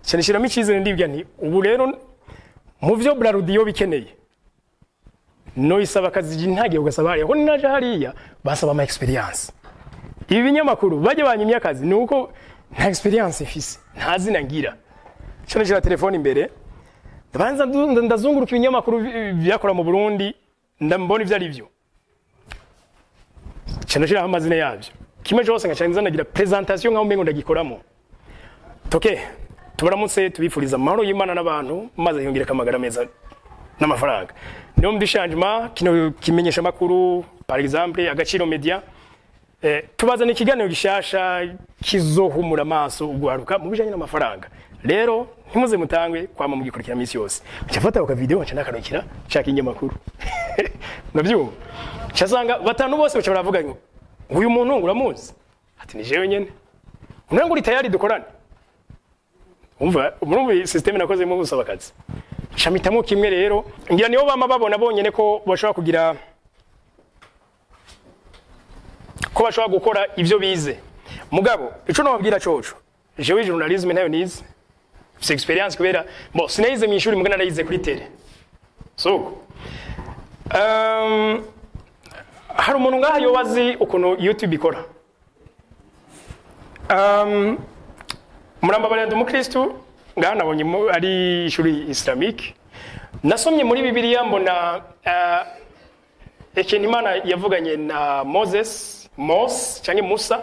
cyane shiramo icyizere ndibwira nti ubu rero mu byo burarudiyo bikeneye no isaba akazi ntagiye ugasaba hariya ko naje hariya basaba ama experience ibi binyamakuru bajya banyimye akazi ni uko nta experience mfise nta zina ngira cyane shira telefone imbere ndabanza ndu- ndazunguruka ibinyamakuru bi- byakora mu Burundi ndambona ivyo ari byo cyane shira amazina yabyo kimwe cyose ngacanza nagira presentation nkaho mbengo ndagikoramo toke tubaramutse tubifuriza amahoro y'Imana n'abantu maze yongera kamagara meza n'amafaranga niyo muri changement kino kimenyesha makuru par exemple agaciro media eh, tubazana ikiganiro gishasha kizohumura amaso ugwaruka mu bijanye n'amafaranga rero ntimuze mutangwe kwama mugikurikira misi yose cyafata uka video nca nakarukira shaka inyamakuru nabyumva cyasanga batanu bose bacha baravuga ngo uyu muntu uramuzi ati ni jewe nyene unango uri tayari dukorane umva murumva iyi system nakozemo gusaba akazi shamitamo kimwe rero ngira nibo bama babona bonyene ko bashobora kugira ko bashobora gukora ivyo bize mugabo ico nababwira coco jewe journalism ntayo nize mfise experience kubera bo sinayize mu ishuri mugana narayize kuri tele so um, hari umuntu ngaha yobazi ukuntu youtube ikora um, murambabarira ndi umukristu ngaha nabonye mu- ari ishuri islamique nasomye muri bibiliya mbona uh, ikintu imana yavuganye na moses mose cyangwa musa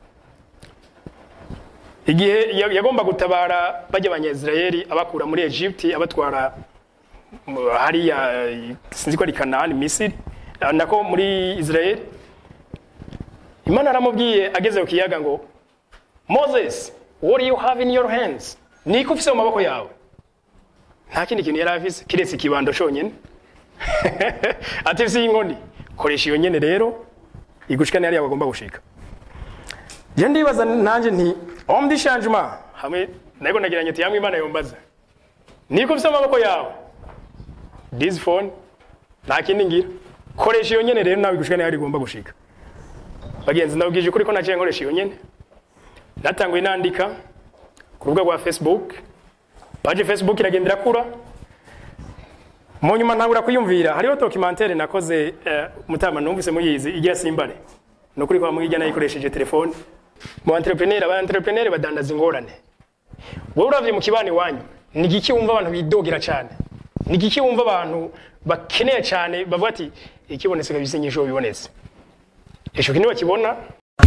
igihe ya- yagomba gutabara bajya abanyazirayeli abakura muri egypte abatwara mu- hariya eh, sinzi ko ari kanani misiri eh, nako muri israel imana aramubwiye ageze ku kiyaga ngo moses what do you have in your hands niko ufise mu maboko yawe nta kindi kintu yari afise kiretse ikibando cyonyine ati ufise inkoni koresha iyo nyene rero igushikane hariya bagomba gushika je ndibaza nanje nti om di changement hamwe nako nagiranye ati yamwe imana yombaza niko ufise mu maboko yawe this phone nta kindi ngira koresha iyo nyene rero nawe igushikane hariya igomba gushika bagenzi ndabwije ukuri ko naciye nkoresha iyo nyene natanguye nandika ku rubuga rwa facebook paji facebook iragenda irakura mu nyuma ntabura kuyumvira hariho documentaire nakoze eh, mutama numvise muyizi igira simbare ni ukuri kwa mwirya nayikoresheje telefone mu entrepreneur aba entrepreneur badandaza ingorane wowe uravye mu kibani wanyu ni igiki wumva abantu bidogira cyane ni igiki wumva abantu bakeneye cyane bavuga ati ikibonetse kabisa inyisho bibonetse ico kintu bakibona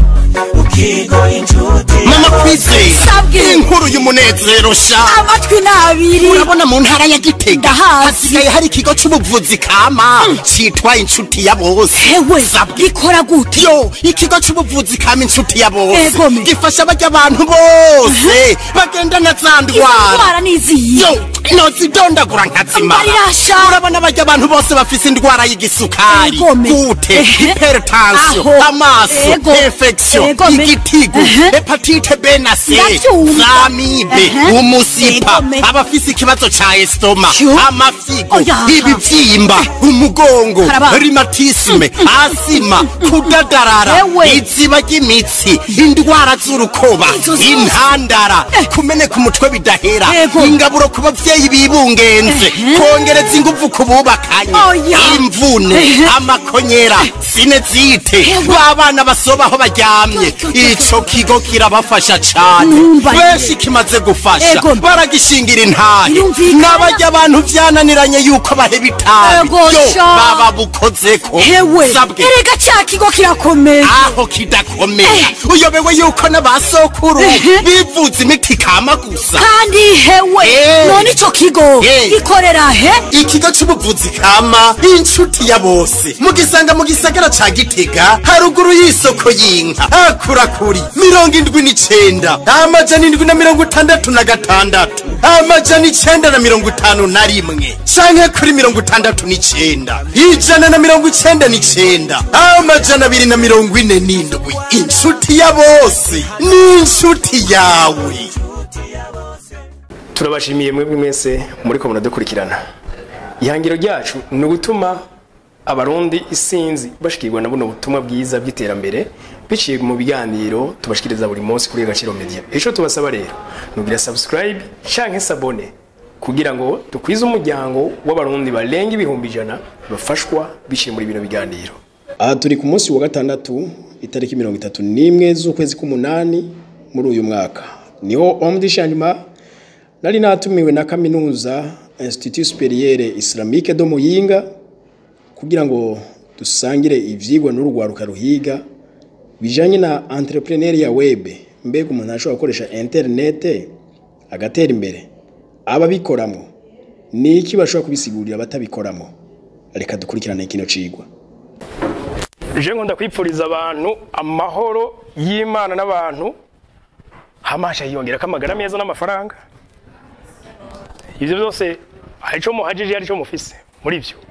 mama kwizeye Sabwe. inkuru y'umunezero sha amatwi ni abiri urabona mu ntara ya gitega Ndahazi. hasigaye hari ikigo c'ubuvuzi kama citwa inshuti ya bose hewe Sabwe. gikora gute yo ikigo c'ubuvuzi kama inshuti ya bose Ego me. gifasha barya abantu bose bagendana za ndwara indwara niziyi yo nozidondagura nkazimara Mbarirasha. urabona barya abantu bose bafise indwara y'igisukari Ego me. gute Ehe. hypertension Aho. amaso Ego. infection Ego me. igitigu Ehe. hepatite B na C Ndavyumva. zamibe Ehe. umusipa Ego me. abafise ikibazo ca estoma Yo. amafigo Oya. ibivyimba umugongo Karaba. rhumatisme asima kudadarara Ewe. iziba ry'imitsi indwara z'urukoba Izo zose. intandara kumeneka umutwe bidahera Ego. ingaburo ku bavyeyi bibungenze Ehe. kongereza inguvu ku bubakanye Oya. imvune Ehe. amakonyera sinezite Ewe. babana basoba aho baryamye Yo, yo, yo. ico kigo kirabafasha cane Numva benshi kimaze gufasha Ego. baragishingira intahe Birumvikana. n'abarya abantu vyananiranye yuko baheba itabi Ego, yo sha. baba bukozeko hewe sabwe erega ca kigo kirakomeye aho kidakomera uyobewe yuko n'abasokuru Ehe. bivuza imiti kama gusa kandi hewe Eh. none ico kigo Eh. gikorera he ikigo c'ubuvuzi kama inshuti ya bose mugisanga mu gisagara ca gitega haruguru y'isoko y'inka akurakuri mirongo indwi n'icenda amajana indwi na mirongo itandatu na gatandatu amajana icenda na mirongo itanu na rimwe canke kuri mirongo itandatu n'icenda ijana na mirongo icenda n'icenda amajana abiri na mirongo ine n'indwi inshuti ya bose ni inshuti yawe turabashimiye mwebwe mwese muri ko muradukurikirana ihangiro ryacu ni ugutuma abarundi isinzi bashikirwa na buno butumwa bwiza bw'iterambere biciye mu biganiro tubashikiriza buri munsi kuri Agaciro Media ico tubasaba rero nugira subscribe canke sabone kugira ngo dukwize umuryango w'abarundi barenga ibihumbi ijana bafashwa biciye muri bino biganiro aha turi ku munsi wa gatandatu itariki mirongo itatu n'imwe z'ukwezi k'umunani muri uyu mwaka niho homme de changement nari natumiwe na kaminuza institut superieur islamique do muyinga kugira ngo dusangire ivyigwa n'urugwaruka ruhiga bijanye na entrepreneur ya web mbega umuntu ashobora gukoresha internet agatera imbere ababikoramo ni iki bashobora kubisigurira abatabikoramo reka dukurikirane kino cigwa je nkunda kwipfuriza abantu amahoro y'imana n'abantu hamasha yiyongera ko amagara meza n'amafaranga ibyo byose hari icyo muhajije hari icyo mufise muri byo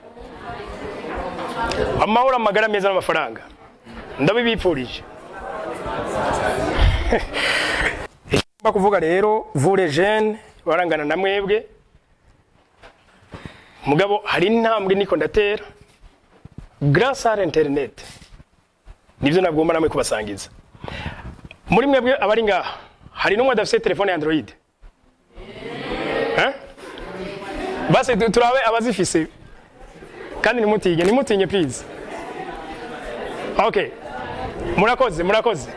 amahoro amagara meza n'amafaranga ndabibipfurije icyo kuvuga rero vure jene barangana na mwebwe mugabo hari intambwe niko ndatera grâce à internet nivyo nagomba namwe kubasangiza muri mwebwe abari ngaha hari n'umwe adafite telefone ya android Eh? basi tu- turabe abazifise kandi nimutinye nimutinye please okay murakoze murakoze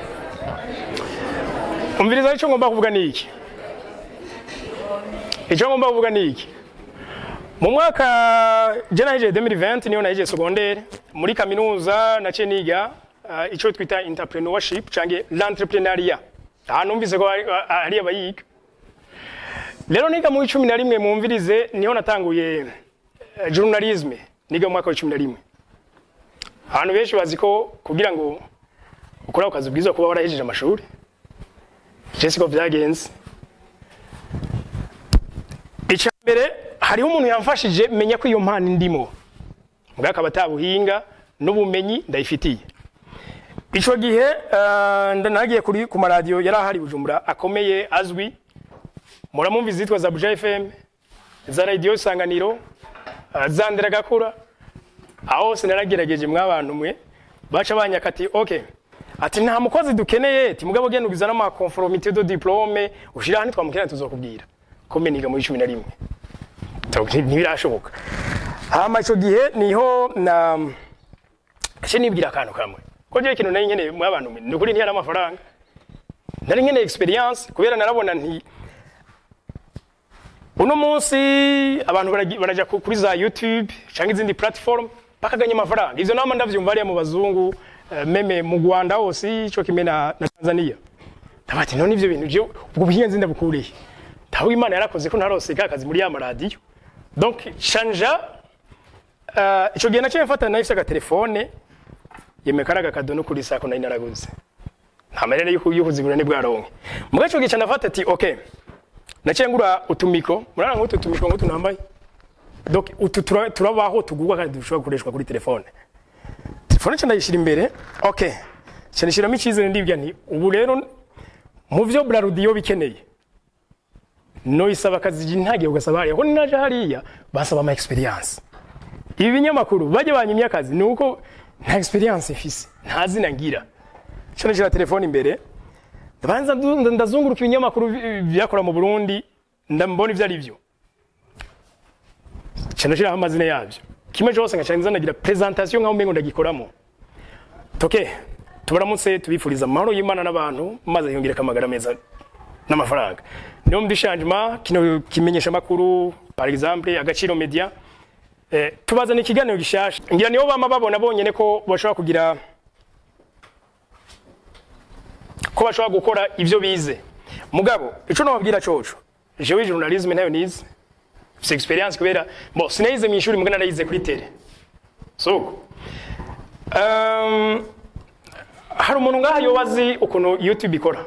umviriza icyo ngomba kuvuga ni iki icyo ngomba kuvuga ni iki mu mwaka je nahije 2020 niyo nahije secondaire muri kaminuza naciye niga uh, icyo twita entrepreneurship canke l'entrepreneuriat ahantu numvise ko hari- hari abayiga rero niga mu cumi na rimwe mumvirize niho natanguye eh, journalisme niga mu mwaka wa cumi na rimwe abantu benshi bazi ko kugira ngo ukore ako kazi bwiza kuba warahejeje amashuri je siko vyagenze icya mbere hariho umuntu yamfashije menya ko iyo mpano indimo mbwa akaba atabuhinga n'ubumenyi ndayifitiye icyo gihe eh, nda- nagiye kuri ku maradiyo yari ahari i bujumbura akomeye azwi muramumva izitwa za buja fm za radiyo isanganiro eh, za ndera gakura aho hose naragerageje mwabantu mwe baca banyaka ati ok ati nta mukozi dukeneye ati mugabo genda ugiza n'amakonforomite do diplome ushira hano twamukenera tuzokubwira kome niga muri cumi na rimwe Tabu- ntibirashoboka hama ico gihe niho na ese nibwira akantu kamwe ko je ikintu nari nkeneye mwabantu mwe ni ukuri ntiyari amafaranga nari nkeneye experience kubera narabona nti uno munsi abantu baragi- baraja ku- kuri za youtube cyangwa izindi platform bakaganya amafaranga ivyo nama ndavyumva hariya mu bazungu eh, meme mu rwanda hose ico kimwe na, na tanzania ndabati none ivyo bintu je ubwo buhinga nzi ndabukuriye tawe imana yarakoze ko ntarose ka kazi muri ya maradiyo donc chanja uh, ico gihe naciye mfata nahise agatelefone yemekaraga akadono kuri sako nari naraguze nta marere yuko yukuzigura ni bwaronke muga ico gihe canafata ati okay naciye ngura utumiko murana nk'utu tumiko nk'utu nambaye donc utu tura- turabaho tugurwa kandi dushobora gukoreshwa kuri telefone telefone nca ndayishyira imbere okay nca nishyiramo icyizere ndibwira nti ubu rero mu byo burarudiyo bikeneye no isaba akazi ntagiye ugasaba hariya ko naje hariya basaba ama experience ibi binyamakuru bajya banyimye akazi ni uko nta experience mfise nta zina ngira nca nishyira telefone imbere ndabanza ndu- ndazunguruka ibinyamakuru bi- byakora mu Burundi ndambona ivyo ari byo cyane shiraho amazina yabyo kimwe cyose ngaca nza ndagira presentation nkaho umengo ndagikoramo toke tubaramutse tubifuriza amahoro y'Imana n'abantu maze yongera amagara meza n'amafaranga niyo muri changement kino kimenyesha makuru par exemple agaciro media eh, tubazana ikiganiro gishasha ngira niyo bama babona bonyene ko bashobora kugira ko bashobora gukora ivyo bize mugabo ico nobabwira coco jewe journalisme nayo nize mfise experience kubera bo sinayize mu ishuri mugana narayize kuri tele so um, hari umuntu ngaha yobazi ukuntu youtube ikora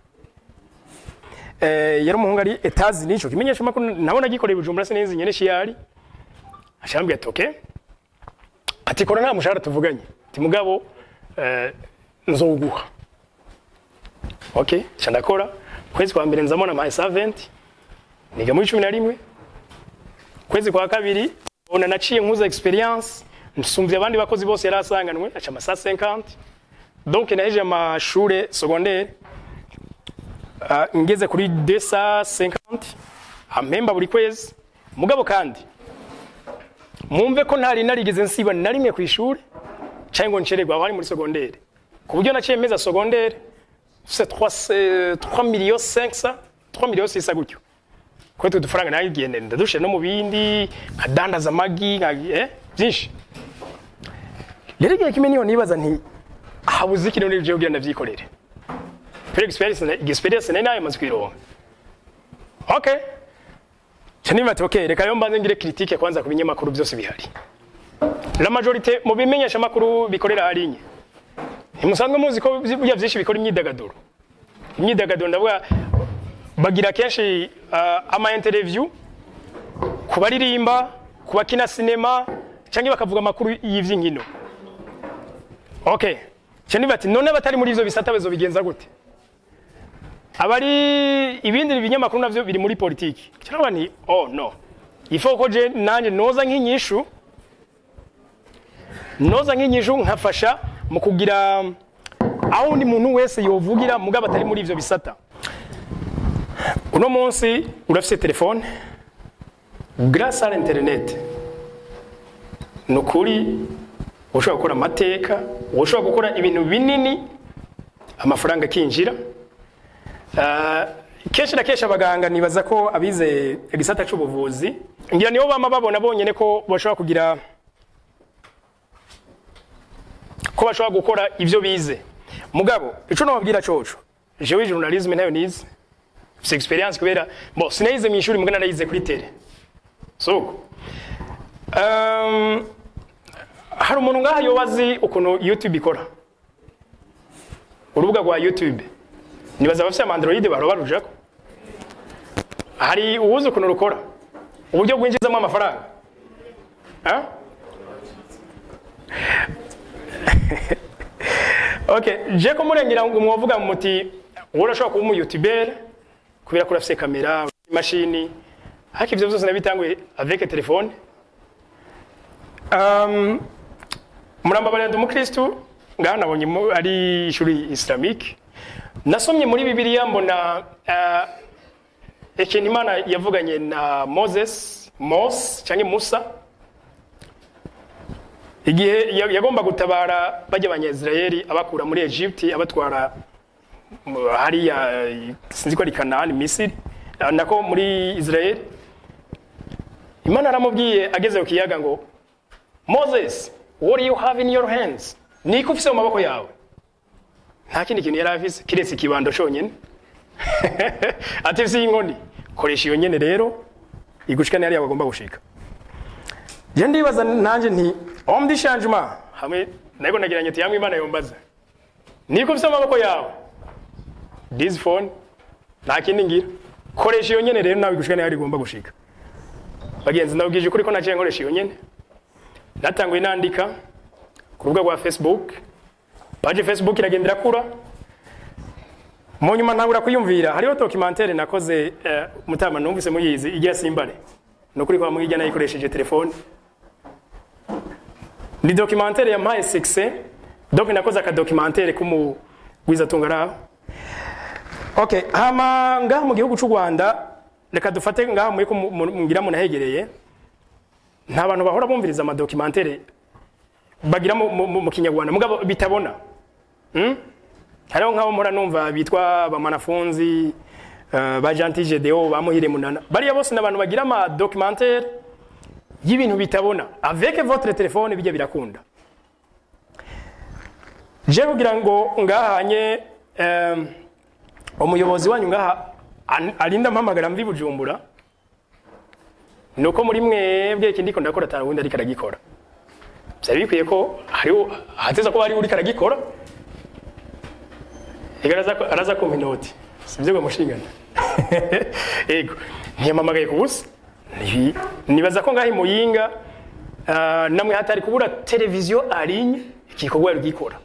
eh, yari umuhungu ari etazi nico kimenyesha makuru nabona gikoreye bujumbura sinayize nyene shiyari ashambwiye ati okay ati kora nta mushahara tuvuganye ati mugabo eh, nzowuguha okay cha ndakora kwezi kwa mbere nzamona my servant niga muri cumi na rimwe kwezi kwa kabiri ona naciye nkuza experience nsumvye abandi bakozi bose yari asanganwe aca ama 150 donc naheje amashure secondaire uh, ngeze kuri 250 ampemba buri kwezi mugabo kandi mumve ko ntari narigeze nsiba na rimwe ku ishuri cyangwa ngo ncererwa aho ari muri secondaire ku buryo naciye meza secondaire c'est 3 3 millions 500 3 millions 600 gutyo ko tu dufaranga nagiye ndadushe no mu bindi nkadandaza amagi nka eh byinshi rero igihe kimwe niyo nibaza nti habuze ikintu n'ibyo kugira ndavyikorere Pero experience experience nari nayo maze kwironka okay cyane bati okay reka yo mbanze ngire critique kwanza ku binyamakuru byose bihari la majorité mu bimenyesha makuru bikorera harinye ntimusanzwe muzi ko burya byinshi bikora imyidagaduro imyidagaduro ndavuga bagira kenshi uh, ama interview ku baririmba ku bakina sinema cyangwa bakavuga amakuru y'ivy'inkino okay cyane bati none batari muri ivyo bisata bezo bigenza gute abari ibindi binyamakuru navyo biri muri politiki cyangwa ni oh no ifo ko je nanje noza nk'inyishu noza nk'inyishu nkafasha mu kugira aho undi muntu wese yovugira mugabo atari muri ivyo bisata uno munsi urafise telefone grâce à l'internet ni ukuri ushobora gukora amateka ushobora gukora ibintu binini amafaranga akinjira Uh, kenshi na kenshi abaganga nibaza ko abize igisata c'ubuvuzi ngira nibo bama babona bonyene ko bashobora kugira ko bashobora gukora ivyo bize mugabo ico nobabwira coco jewe journalisme nayo nize mfise experience kubera bon sinayize mu ishuri mugana narayize kuri tele so um, hari umuntu ngaha yobazi ukuntu youtube ikora urubuga rwa youtube nibaza abafite ama android bahora barujako hari uwuzi ukuntu rukora uburyo bwinjizamo amafaranga ha? okay je ko murengera ngo mwovuga muti wowe urashobora kuba umuyutubere kubera ko urafise kamera imashini ariko ivyo vyose nabitanguye avec telefone um, murambabarira ndi umukristu ngaha nabonye mu- ari ishuri islamique nasomye muri bibiliya mbona uh, ikintu imana yavuganye na moses mose cyangwa musa igihe ya- yagomba gutabara bajya abanyazirayeli abakura muri egypte abatwara mu- hariya eh, sinzi ko ari kanani misiri eh, nako muri israel imana aramubwiye ageze ku kiyaga ngo moses what do you have in your hands niko ufise mu maboko yawe nta kindi kintu yari afise kiretse ikibando cyonyine ati ufise inkoni koresha iyo nyene rero igushikane hariya bagomba gushika je ndibaza nanje nti homme du changement hamwe nako nagiranye ati yamwe imana yombaza niko ufise mu maboko yawe this phone nta kindi ngira koresha iyo nyene rero nawe igushikane hariya igomba gushika bagenzi ndabwije ukuri ko naciye nkoresha iyo nyene natanguye nandika ku rubuga rwa facebook paji facebook iragenda irakura mu nyuma ntabura kuyumvira hariho documentaire nakoze eh, mutama numvise muyizi igira simbare ni ukuri kwa mwirya nayikoresheje telefone ni documentaire yampaye succès donc nakoze aka documentaire k'umugwizatunga araho okay hama ngaha mu gihugu c'u rwanda reka dufate ngaha muri ko mu- mu- mugira munahegereye nta bantu bahora bumviriza amadocumentere bagira mu, mu, mu, mu kinyarwanda mugabo bitabona hmm? hariho nk'abo mpora numva bitwa bamanafunzi uh, ba Gentil Gedeo ba Muhire Munana bariya bose ni abantu bagira ama documentaire y'ibintu bitabona avec votre téléphone bijya birakunda je kugira ngo ngahanye um, umuyobozi wanyu ngaha an- arinda mpamagara mvi bujumbura nuko muri mwebwe iki ndiko ndakora atanu wundi ariko aragikora byari bikwiye ko hariho hateza ko hari uri karagikora ega araza ko- araza kumpa inoti sibyo ngo mushingana ego ntiyamamagaye ku busa Ni- nibaza ko ngaho imuyinga ah, namwe hatari kubura televiziyo arinye igikorwa yari gikora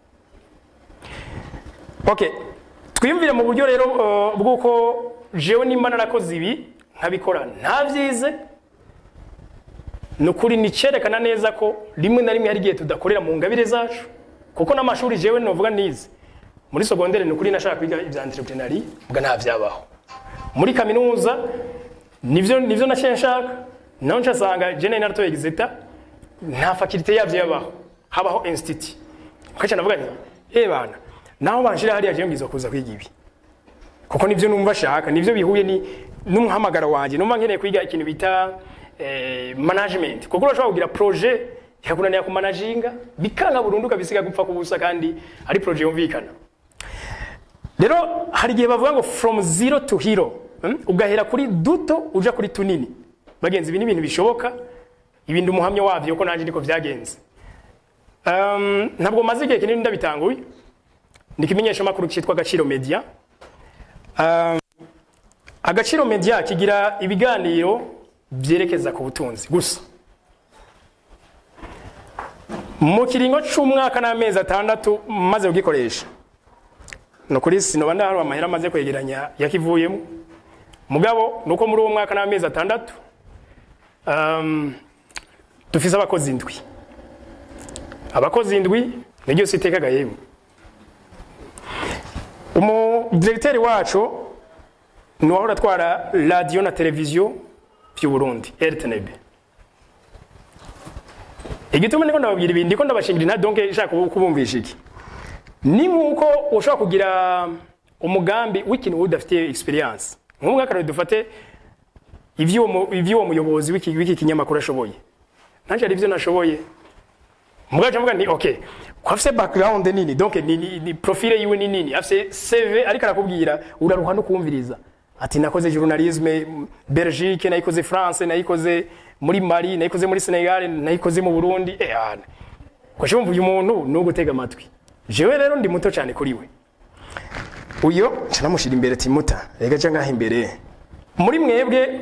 okay twiyumvire mu buryo rero uh, bw'uko jewe nimba narakoze ibi nkabikora ntabyize ni ukuri nicerekana neza ko rimwe na rimwe hari igihe tudakorera mu ngabire zacu kuko n'amashuri jewe novuga nize muri sogondere ni ukuri nashaka kwiga ibya entrepreneuria mbwa nta vyabaho muri kaminuza nivyo nivyo naciye nshaka naho ncasanga jene naratoye exeta nta faculté yavyo yabaho habaho institut ukaca navuga nti eh bana naho banshira hariya jewe ngizo kuza kwiga ibi kuko nivyo numva shaka nivyo bihuye ni n'umuhamagaro wanje numva nkeneye kwiga ikintu bita eh, management kuko urashobora kugira projet ikakunanira ku managinga bikanga burundu kabisiga gupfa kubusa kandi ari projet yumvikana rero hari igihe bavuga ngo from zero to hero hmm? ugahera kuri duto uja kuri tunini bagenzi ibi ni ibintu bishoboka ibindi umuhamya wavyo ko nanje niko vyagenze um, ntabwo maze igihe kinini ndabitanguye ni ikimenyesha makuru cyitwa agaciro media um, agaciro media kigira ibiganiro byerekeza ku butunzi gusa mu kiringo c'umwaka n'amezi atandatu maze kugikoresha ni ukuri sinoba ndaharwa amahera amaze kwegeranya yakivuyemo mugabo ni uko muri uwo mwaka n'amezi atandatu um, dufise abakozi indwi abakozi indwi niryo sitekaga yemwe umudiregiteri wacu ni uwahora atwara radiyo na televiziyo by'u Burundi RTNB igituma niko ndababwira ibindi ndiko ndabashingira inta donc ishaka kubumvisha iki ni nkuko ushobora kugira umugambi w'ikintu udafite experience nk'umwe akarore dufate ivy'uwo mu- ivy'uwo muyobozi w'iki w'iki kinyamakuru ashoboye nanje ari ivyo nashoboye mugaca mvuga nti okay ko afise background nini donc ni, ni, ni profile yiwe ni nini afise CV ariko arakubwira uraruha no kumviriza ati nakoze journalisme mm, Belgique nayikoze France nayikoze muri Mali nayikoze muri Senegal nayikoze mu Burundi eh ana ko cyumva uyu muntu no gutega amatwi jewe rero ndi muto cyane kuri we uyo canamushira imbere timuta rega cyangwa imbere muri mwebwe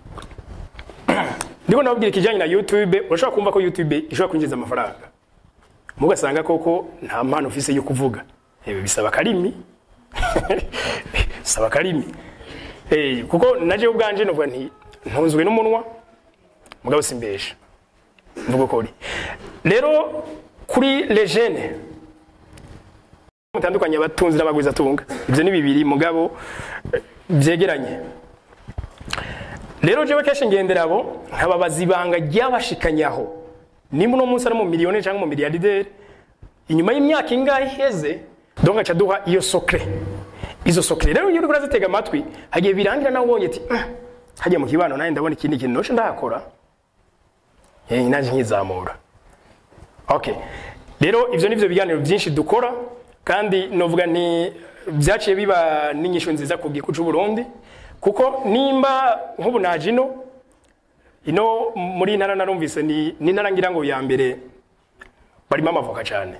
ndiko nababwira ikijanye na YouTube urashobora kumva ko YouTube ishobora kwinjiza amafaranga mugasanga koko nta mpano ufise yo kuvuga Ewe bisaba karimi bisaba karimi eh kuko naje ubwanje novuga nti ntunzwe n'umunwa mugabo simbesha mvuga ko uri rero kuri les jeunes mutandukanye abatunzi n'abagwiza tunga ivyo ni bibiri mugabo eh, vyegeranye rero jewe kenshi ngendera abo nkababaza ibanga ryabashikanyaho nimba uno munsi ari mu miliyoni cyangwa mu miliyarderi inyuma y'imyaka ingahe iheze donc aca duha iyo sokre izo sokre rero iyo uriko urazitega amatwi hagiye birangira nawe ubonye ati "Ah, hagiye mu kibano nawe ndabona ikindi kintu noce ndahakora eh naje nkizamura okay rero ivyo nivyo biganiro byinshi dukora kandi novuga nti byaciye biba n'inyishu nziza ku gihugu c'u Burundi kuko nimba nk'ubu naje ino ino muri intara narumvise ni ni intara ngira ngo ya mbere barimo amavoka cyane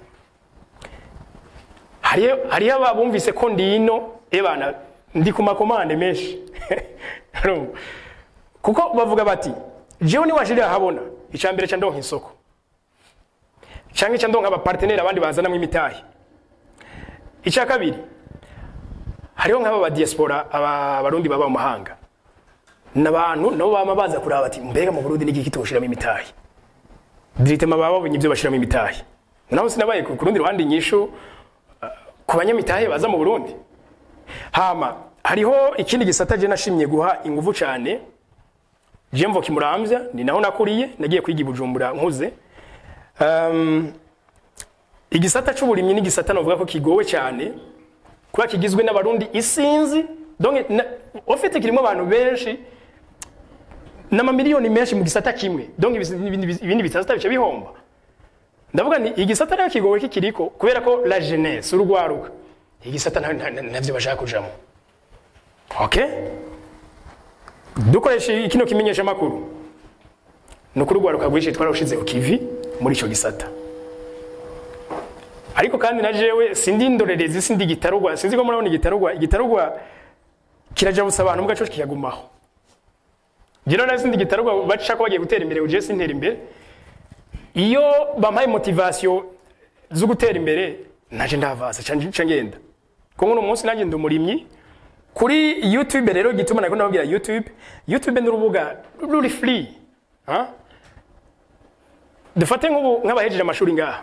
hariyo hariyo abumvise ko ndi ino ebana ndi ku makomande menshi Urumva? kuko bavuga bati jewe niwashirira habona icya mbere cya ndonka isoko cyangwa icya ndonka abaparteneri abandi bazanamo imitahe icya kabiri hariho nk'aba ba diaspora aba abarundi baba mu mahanga n'abantu nabo bama baza kuraba bati mbega mu Burundi niki kitoshiramo imitahe diritema baba babonye ibyo bashiramo imitahe naho sinabaye ku rundi ruhande inyishu uh, ku banyamitahe baza mu Burundi hama hariho ikindi gisata je nashimye guha ingufu cyane je mvo kimuramvya ni naho nakuriye nagiye kwiga i Bujumbura nkuze um, igisata c'uburimyi ni igisata novuga ko kigowe cyane kuba kigizwe n'abarundi isinzi donc na- ufite kirimo abantu benshi n'amamiliyoni menshi mu gisata kimwe donc ibis- ibindi ibindi bisata bice bihomba ndavuga ni igisata rero kigowe kikiriko kubera ko la jeunesse urugwaruka igisata nta- nta- nta- navyo bashaka kujamo okay dukoresha kino kimenyesha makuru ni ukuri urwaruka rwinshi twararushize ku kivi muri ico gisata ariko kandi na jewe sindi indorerezi sindi gitarugwa sinzi ko murabona igitarugwa igitarugwa kiraja busa abantu mugaco kikagumaho jero na sindi gitarugwa baca ko bagiye gutera imbere uje sintera imbere iyo bampaye motivation zo gutera imbere naje ndavasa ca ngenda ko nk'uno munsi nanjye ndi umurimyi kuri youtube rero gituma nako nababwira youtube youtube ni urubuga ruri free ha? dufate nk'ubu nk'abahejeje amashuri ngaha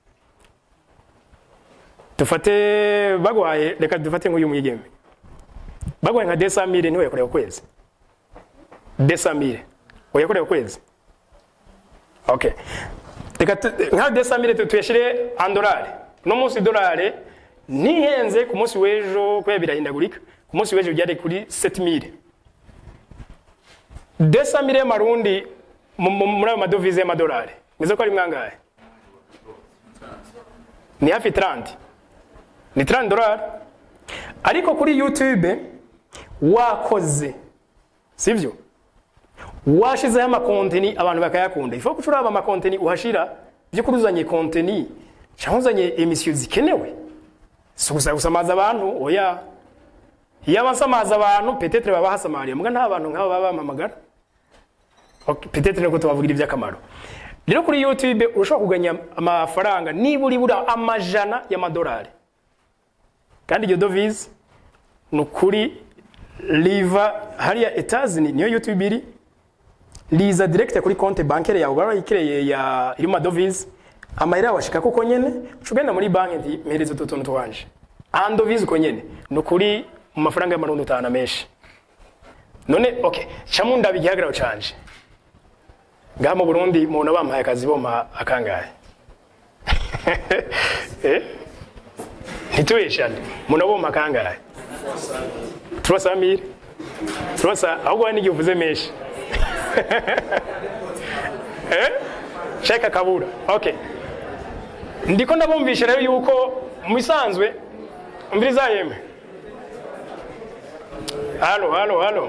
dufate bagwaye reka dufate nk'uyu mwigeme bagwaye nka desamire niwe yakorewe ukwezi desamire uyakorewe ukwezi okay reka tu- nka desamire tu- tuyashire andolari no munsi dolari ntihenze ku munsi w'ejo kubera birahindagurika ku munsi w'ejo byari kuri 7000 desamire y'amarundi mu- mu- muri ayo madovize y'amadolari meze ko ari mwangahe ni hafi 30 ni 30 dolari ariko kuri youtube wakoze sivyo washizeho amakonteni abantu bakayakunda ifu ko uraba amakonteni uhashira by'ukuri uzanye konteni cyangwa uzanye emisiyo zikenewe si gusa gusamaza abantu oya iyo abasamaza abantu petetre baba bahasamariye mbwa nta bantu nk'abo baba bamamagara Ok, petetre nuko tubavugira iby'akamaro rero kuri youtube urashobora kuganya amafaranga nibura ibura amajana y'amadolari kandi iryo dovize ni ukuri riva hariya etazini niyo youtube iri riza direct kuri konte bankere yawe barayikireye ya iri mu madovize amahera yawe ashika kuko nyene uca ugenda muri banki nti mpereza utu tuntu twanje andovize uko nyene ni ukuri mu mafaranga y'amarundi utahana menshi none okay camu ndaba igihagararo canje ngaha mu burundi mubona bampaye akazi bompa akangahe eh? ntitubeshane muna bompa akangahe turasa mire turasa ahubwo hari n'igihe uvuze menshi eh? shaka kabura okay ndiko ndabumvisha rero yuko mu bisanzwe umviriza yeme halo halo halo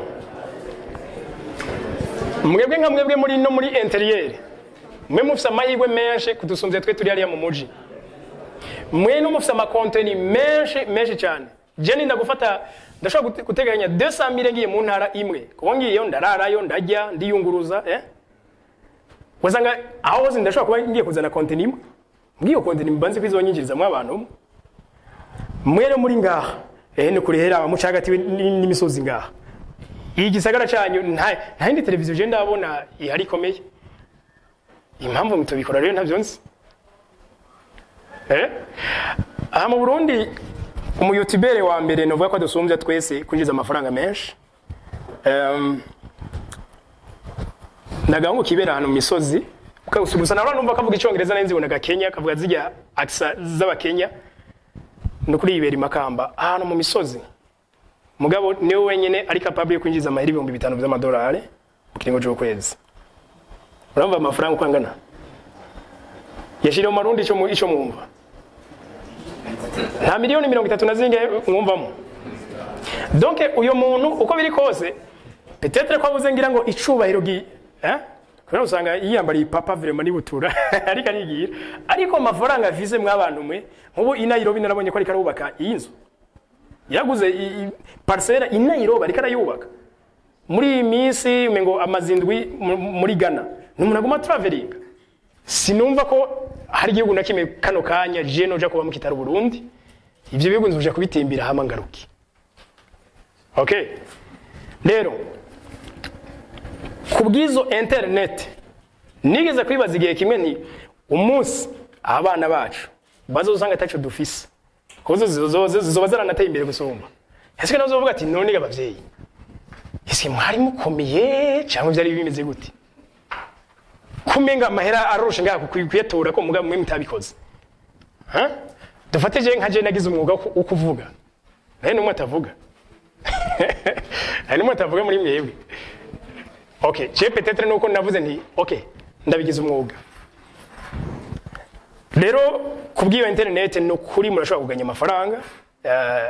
mwebwe nka mwebwe muri no muri interieur mwe mufise amahirwe menshi kudusunze twe turi hariya mu muji mwe no mufise amakonteni menshi menshi cyane je ninda gufata ndashobora gute- guteganya 200 mille ngiye mu ntara imwe kuko ngiyeyo ndararayo ndarya ndiyunguruza eh wasanga aho hose ndashobora kuba ngiye kuzana konteni imwe mbwiyo konteni mbanze kwizonyinjirizamwo abantu umwe mwere muri ngaha ehe ni kuri hera mucagatiwe n- n'imisozi ngaha iyi gisagara cyanyu nta nta yindi televiziyo je ndabona ihari ikomeye impamvu mutubikora rero ntabyo nzi eh aha mu Burundi umuyutubere wa mbere novuga ko adusumbya twese kwinjiza amafaranga menshi um, nagahungu kibera ahantu mu misozi gusa nawe numva kavuga icyongereza nari nzibonaga kenya kavuga zijya akisa z'abakenya ni ukuri yibera imakamba ahantu mu misozi mugabo niwe wenyine ari capable yo kwinjiza amahera ibihumbi bitanu by'amadolari mu kiringo cy'ukwezi urumva amafaranga uko angana yashiriye mu marundi icyo mu- icyo mwumva nta miliyoni mirongo itatu na zingahe mwumvamo donc uyu muntu uko biri kose petetre ko abuze ngira ngo icubahiro gi eh kubera usanga yiyambariye papa vraiment ni butura ariko arigira ariko amafaranga avize mw'abantu mwe nk'ubu i Nairobi narabonye ko ariko arubaka iyi nzu yaguze i- i- parcelle i Nairobi ariko arayubaka muri iyi minsi umengo amazindwi mu- muri Ghana ni umuntu aguma traveling sinumva ko hari igihugu na kimwe kano kanya je noja kuba mu kitaro Burundi ivyo bihugu nzoja kubitimbira hama ngaruki okay rero kubwizo internet nigeze kwibaza igihe kimwe nti umunsi abana bacu bazosanga ataco dufise kuzo zizoza zizoba zaranateye imbere gusumba ese nazo uvuga ati none ga bavyeyi ese mwari mukomeye cyangwa byari bimeze gute kumenga amahera arusha ngaha ku- kuyatora ko mugabo mwe mutabikoze ha dufate je nka je nagize umwuga wo ku- wo kuvuga naye numwe atavuga hari numwe atavuga muri mwebwe okay je peut-être nuko navuze nti okay ndabigize umwuga rero kubw'iyo internet ni ukuri murashobora kuganya amafaranga eh,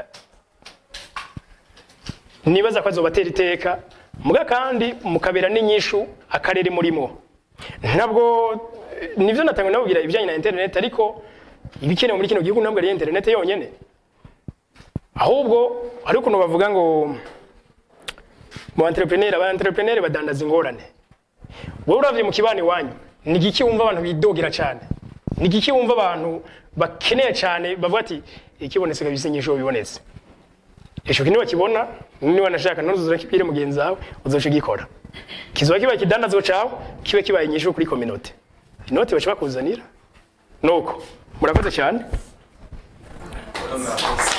nibaza ko azobatera iteka muga kandi mukabera n'inyishu akarere murimo ntabwo eh, nivyo natangwe nababwira ibijyanye na internet ariko ibikenewe muri kino gihugu ntabwo ari internet yonyene ahubwo hari ukuntu bavuga ngo mu entrepreneur aba entrepreneur badandaza ingorane wowe uravye mu kibani wanyu ni igiki wumva abantu bidogera cyane ni igiki wumva abantu bakeneye cyane bavuga ati ikibonetse kabisa inyishu bibonetse ico kintu bakibona niba nashaka ntuzuzura kibwire mugenzi wawe uzoca ugikora kizoba kibaye ikidandazwa cawe kibe kibaye inyishu kuri community inoti baca bakuzanira nuko murakoze cyane